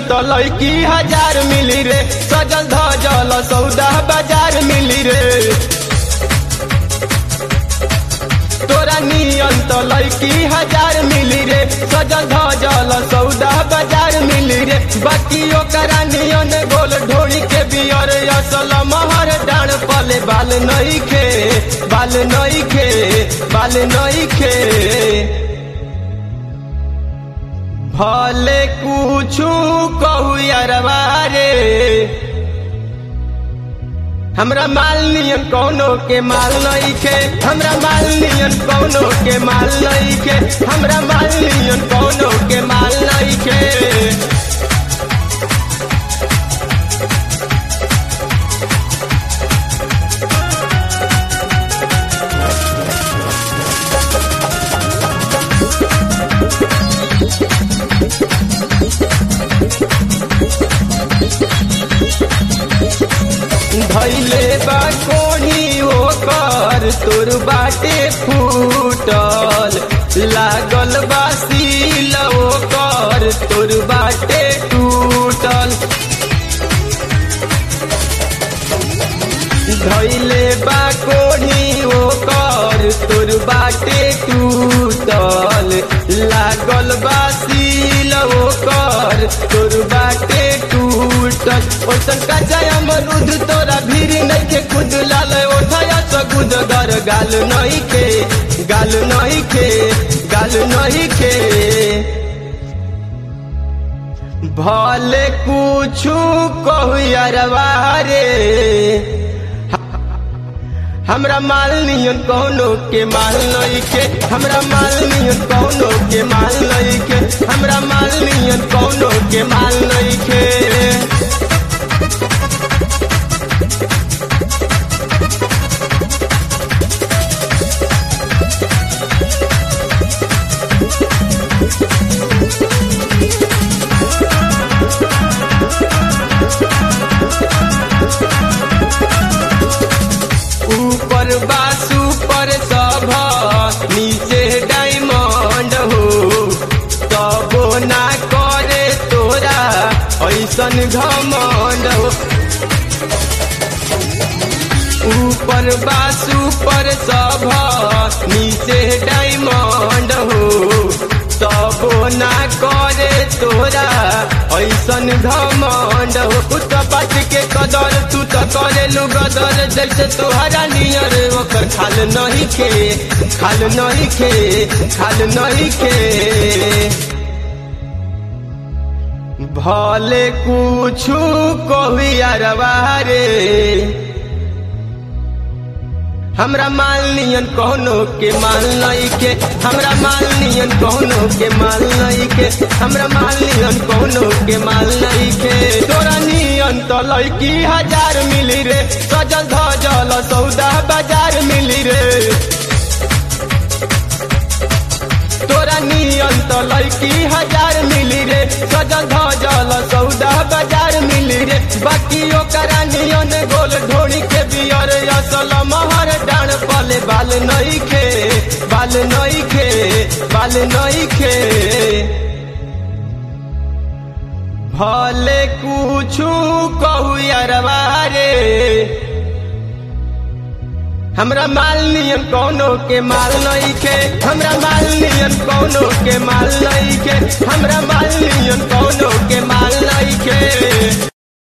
तो लड़की हजार मिली रे सजल धजल सौदा बाजार मिली रे तोरा नियन तो लड़की हजार मिली रे सजल धजल सौदा बाजार मिली रे बाकी ओकरा नियन गोल ढोरी के बियर असल महर डाण पले बाल नहीं खे बाल नहीं खे बाल नहीं खे भले कुछु कहू यारवा रे हमरा माल नियन कौनो के माल नहीं खे हमरा माल नियन कौनो के माल नहीं खे हमरा माल नियन कौनो के माल नहीं खे धैले बा कोढ़ी ओकर तोर बाटे फूटल लागल बा सील ओकर तोर बाटे टूटल धैले बा कोढ़ी ओकर तोर बाटे टूटल लागल बा सील ओकर तोर बाटे टूटल ओसन का जय अमरुद तोरा भीड़ नहीं के खुद लाल ओठया सगुद गर गाल नहीं के गाल नहीं के गाल नहीं के भले कुछु कहू यारवा रे हमरा माल नियन कौनो के माल नहीं के हमरा माल नियन कौनो के माल नहीं के हमरा माल नियन कौनो के माल नहीं के ऊपर बासु पर सब नीचे डायमंड हो तबो ना करे तोरा ऐसन घमंड हो ऊपर बासु पर सब नीचे डायमंड हो तबो ना करे तोरा ऐसन घमंड हो उत बात के कदर तू तो करे लू गदर जैसे तोहरा नियर ओकर खाल नहीं खे खाल नहीं खे खाल नहीं खे भले कुछु कहू यारवा रे हमरा माल नियन कौनो के माल नहीं के हमरा माल नियन कौनो के माल नहीं के हमरा माल नियन कौनो के माल नहीं के तोरा नियन तो लड़की हजार मिली रे सजल धजल सौदा बाजार मिली रे तोरा नियन तो लड़की हजार मिली रे सजल धजल सौदा बाजार मिली रे बाकी ओकरा नियन गोल ढोरी के बियर असल महर डाण पले बाल नहीं खे बाल नहीं खे बाल नहीं खे भले कुछु कहू यारवा रे हमरा माल नियन कौनो के माल नहीं के हमरा माल नियन कौनो के माल नहीं के हमरा माल नियन कौनो के माल नहीं के